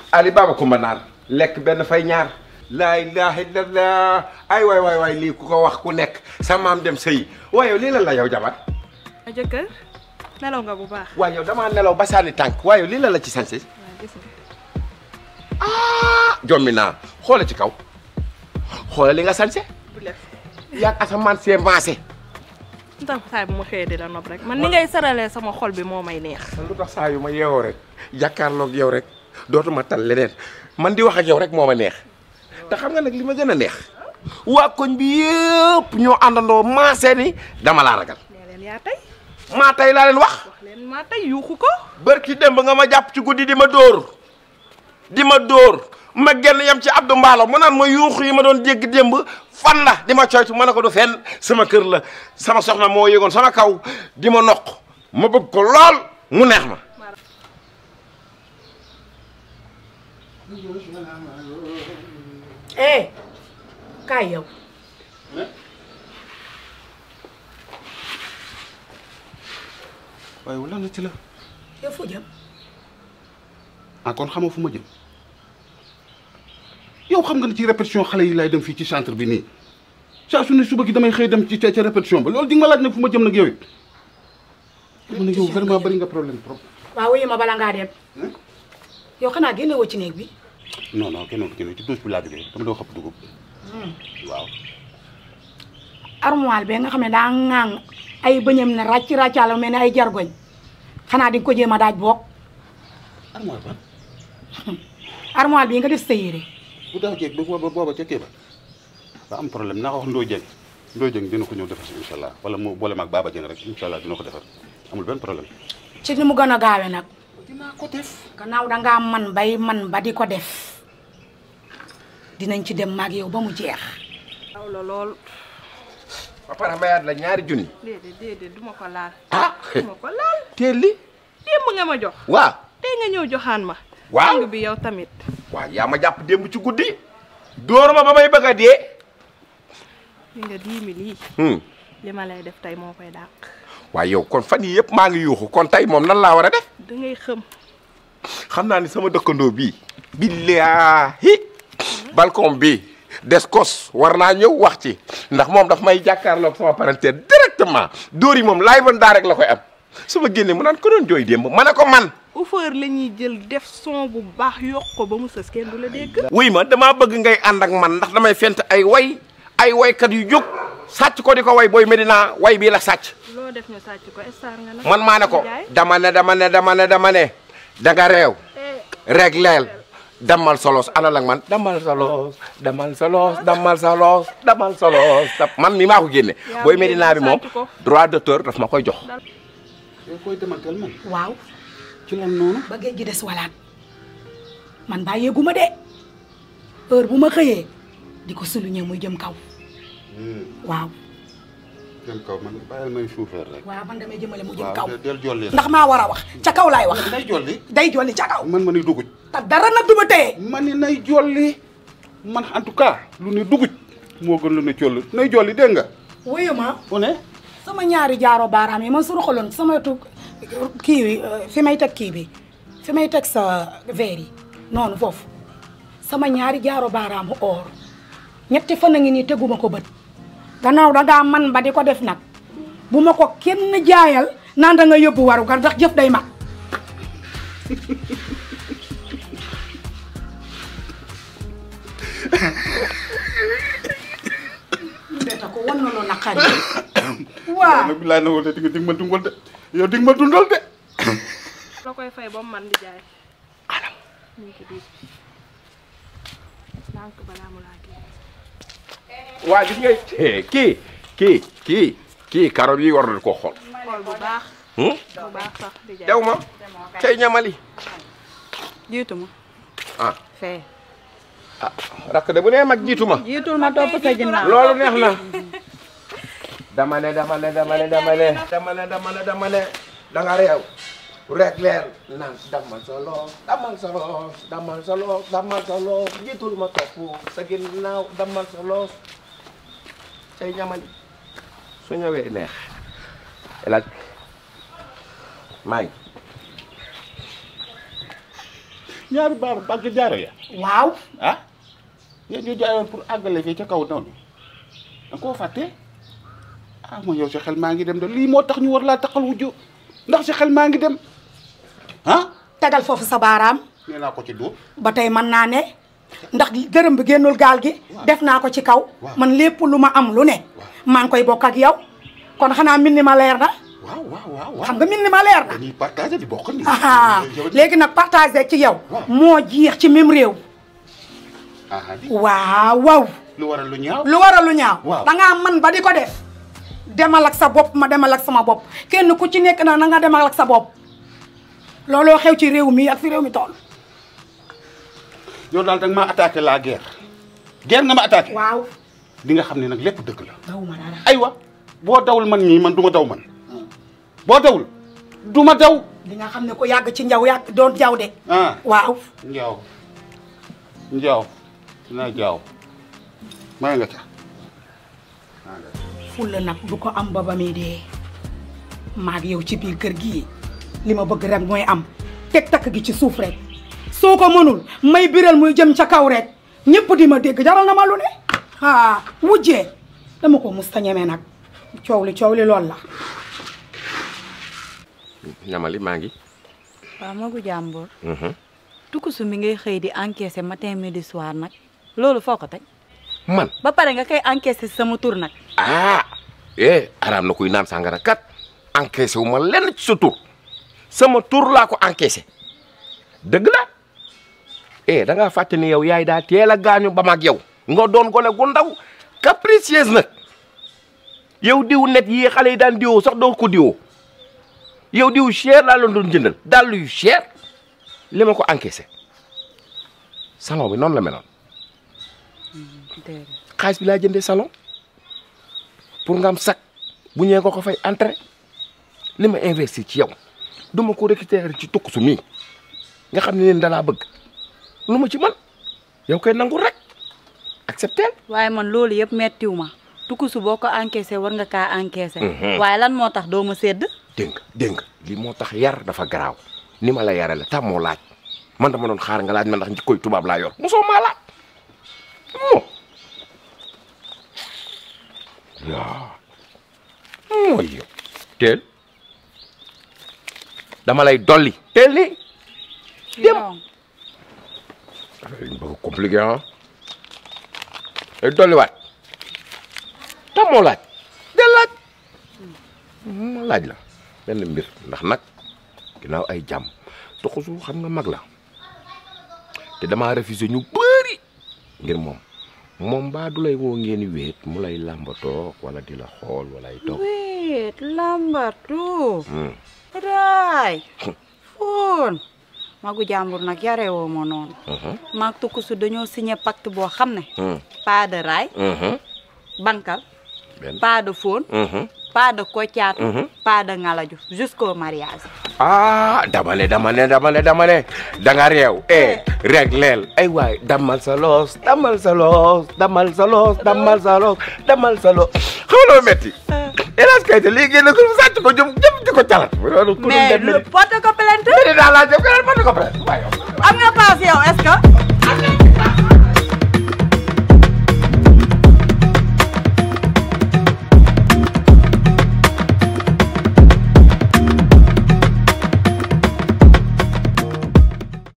ali baba kumba naan lekk benn fay ñaar laa ilaha illallah ay waay waay waay lii ku ko wax ku nekk sa maam dem sëy waaye yow lii lan la yow jabar ma jëkkër nelaw nga bu baax waaye yow damaa nelaw ba sànni tànk waaye yow lii lan la ci sanse waaw gis nga ah jommi naa xoola ci kaw xoola li nga sanse bu lef yaag asamaan see maase ndax saa bu ma xëyee di la nopp rek man ni ngay saralee sama xol bi moo may neex lu tax saa yu ma yeewoo rek jàkkaarloog yow rek dootuma tal leneen man di wax ak yow rek moo ma neex te xam nga nag li ma gën a neex waa koñ bi yëpp ñoo àndandoo maase ni dama laa ragal nee leen yaa tey maa tey laa leen wax wax leen maa tey yuuxu ko bërki démb nga ma jàpp ci guddi di ma dóor di ma dóor ma genn yem ci Abdou Mballo mu naan ma yuuxu yi ma doon jégg démb fan la di ma coytu ma ne ko du fenn sama kër la sama soxna moo yëgoon sama kaw di ma noq ma bëgg ko lool mu neex ma eh kaay yow waaye lan la ci la yow foo jëm ah kon xamoo fu ma jëm yow xam nga ne ci répétition xale yi laay dem fii ci centre bi nii saa su ne suba gi damay xëy dem ci ca ca répétition ba loolu di nga ma laaj nag fu ma jëm nag yow it ma ne yow vraiment bari nga problème trop waaw wuyu ma bala ngaa dem yow xanaa génne woo ci néeg bi non non kenn kenn ci douche bi laa jógee dama doo xëpp dugub waaw armoire bi nga xam ne daa ŋaang ay bëñam ne ràcc ràccaala mel ne ay jargoñ xanaa di nga ko jéem a daaj boog armoire ban armoire bii nga def sa yére bu daaw jeeg ba booba booba ca kii ba ba am problème naa ko wax Ndoye Dieng Ndoye Dieng dina ko ñëw defar si incha allah wala mu boole maag Baba Dieng rek incha allah dina ko defar amul benn problème ci ni mu gën a gaawe nag dinaa ko def gannaaw dangaa man bay man ba di ko def dinañ ci dem maag yow ba mu jeex aw la lool ba pare mayaat la ñaari junni déedéet déedéet duma ko laal ah duma ko laal teel li démb nga ma jox waaw tey nga ñëw joxaan ma Waaw. sang bi yow tamit waaw yaa ma jàpp démb ci guddi dóor ma ba may bëgg a dee li nga dix mille yi hmm. li ma lay def tey moo koy dàq waaye yow kon fan yi yëpp maa ngi yuuxu kon tey moom nan laa war a def da ngay xëm xam naa ni sama dëkkandoo bii billaahi balcon bi descos war naa ñëw wax ci ndax moom daf may jàkkaarloog sama parenté directement dóor yi moom laay ban daa rek la koy am su ma génnee mu naan ko doon jooy démb ma ne ko man uffeur la ñuy jël def son bu baax yokk ko ba mu sës kenn du la dégg wuy ma damaa bëgg ngay ànd ak man ndax damay fent ay way ay waykat yu jóg sàcc ko di ko way booy Medina way bii la sàcc loo def ñu sàcc ko star nga nag man maa ne ko Jaay. dama ne dama ne dama ne dama ne da nga réew rek leel damal solos ana lak man damal solos damal solos damal solos damal solos da- man mi maa ko génne Yaa booy ko Medina bi génne, moom sàcc ko. droit d'auteur daf ma koy jox yow koy demantel man waaw ci lan noonu ba géej gi des walaat man baa yéeguma de heure bu ma xëyee di ko souligner muy jëm kaw waaw dem kaw man bàyyil may suufeer rek waaw man damay jëmale mu jëm waaw kaw del- del jolli ndax maa war a wax ca kaw laay wax nay jolli day jolli ca kaw man ma ni duguj te dara nag du ma téye ma ni nay jolli man en tout cas lu ne duguj moo gën lu ne colli nay jolli dégg nga wuyu ma fu ne sama ñaari jaaro baaraam yi man su roxaloon sama wetu kii bi fi may teg kii bi fi may teg sa verre yi noonu foofu sama ñaari jaaro baaraamu or ñetti fan a ngi nii teguma ko bët gannaaw da ngaa man ba di ko def nag bu ma ko kenn jaayal naan da nga yóbbu waru gar ndax jëf day mat beta ko wan na lu naqari waaw nag bilaay na woo de di nga dig ma dundal de yow dig ma dundal de la koy fay ba mu man di jaay anam ñu ngi ci biir ndànk balaa mu laa génn waa gis nga kii kii kii kii carotte yi war na koo xool xool bu baax hmm? bu baax sax di jaay dew ma cay ñamali jiitu ma ah fee ah rakk de bu nee mag jiitu ma jiitul ma topp sa ginnaaw loolu neex na dama ne dama ne dama ne dama ne dama ne dama ne dama ne da nga réew rek leer naan damal solo damal solo damal solo damal solo jiitul ma topp sa ginnaaw damal solo cay ñamali su ñëwee neex elaj maa ngi ñaari baaru bàgg jaaro ya waaw ah yéen ñu jaayoon pour àggale fii ca kaw noonu da koo fàtte ah ma yow sa xel maa ngi dem de lii moo tax ñu war laa taxal wujju ndax sa xel maa ngi dem ah tegal foofu sa baaraam nee naa ko ci dóor ba tey mën naa ne ndax gërëm bi génnul gaal gi def naa ko ci kaw man lépp lu ma am lu ne maa ngi koy bokk ak yow kon xanaa mbind ma leer na waaw waaw waaw waaw xam nga mbind ma leer na dañuy partagé di bokk ni ah léegi nag partagé ci yow moo jiix ci même réew ah di waaw waaw lu waral lu ñaaw lu waral lu ñaaw Waaw. dangaa man ba di ko def demal ak sa bopp ma demal ak sama bopp kenn ku ci nekk na na nga demal ak sa bopp looloo xew ci réew mi ak fi réew mi toll yow daal da nga maa attaqué la guerre guerre nga ma attaqué waaw di nga xam ne nag lépp dëgg la daw ma dara aywa boo dawul man ñii man du ma daw man boo dawul du ma daw di nga xam ne ko yàgg ci njaw yàgg doon jaw de ah waaw njaaw njaaw dina jaaw may nga ca fulla nag du ko am ba ba muy dee maag yow ci biir kër gii li ma bëgg rek mooy am teg takk gi ci suuf rek soo ko mënul may biral muy jëm ca kaw rek ñëpp di ma dégg jaral na ma lu ne ah wujjee dama ko musta ñeme nag coow li coow li lool la ñamali maa ngi. waaw magu jàmbur tukusu mi ngay xëy di encaisser matin midi soir nag loolu foo ko teg man ba pare nga koy encaisser sama tur nag ah eh araam na kuy naan sàngara kat encaissé wu ma lenn ci sa tur sama tur laa ko encaissé dëgg la eh da ngaa fàtte ni yow yaay daa teel a gaañu ba mag yow nga doon gone gu ndaw capricieuse nag yow diw net yi xale yi daan diwoo sax doo ko diwoo yow diw cher laa la doon jëndal dàll yu cher li ma ko encaissé salon bi noonu la meloon déedéet xaalis bi laa jëndee salon pour nga am sac bu ñëwee nga ko fay entrée li ma investir ci yow du ma ko récupérer ci tukk su mii nga xam ne leen dalaa bëgg lu ma ci mën yow koy nangu rek accepter waaye man loolu yëpp mettiw ma tukusu boo ko encaisser war nga kaa encaisser Mhm. waaye lan moo tax doo ma sédd dégg nga dégg nga li moo tax yar dafa garaaw ni ma la yarale tam moo laaj man dama doon xaar nga laaj ma ndax njikkoy tubaab laa yor mosoo maa laaj mo yaa mooy yow teel dama lay dolli teel ni dem dañ bëgg compliqué ah day dolliwaat tam moo laaj del laaj ma laaj la benn mbir ndax nag ginnaaw ay jàmm toxusu xam nga mag la te damaa refusé ñu bëri ngir moom moom baa du lay woo ngeen di wéet mu lay làmbatoo wala di la xool wala ay toog wéet lambatu Hmm. raay foon magu jàmbur nag yarewoo ma noonu Mhm. maag tukusu dañoo signé pacte boo xam ne Hmm. pas de raay Mhm. bankal benn pas de fóon Mhm. pas de koccaatu Mhm. pas de ngalaju jusqu'au mariage ah dama ne dama ne dama ne dama ne da nga réew eh rek leel ay waay damal sa loos damal sa loos damal sa loos damal sa loos damal sa loos xam nga loo metti hélas kayte lii génn ko sàcc ko jëm jëm di ko calat mais le porte ko plainte daa laa jëm keneen mën na ko presse waaye yow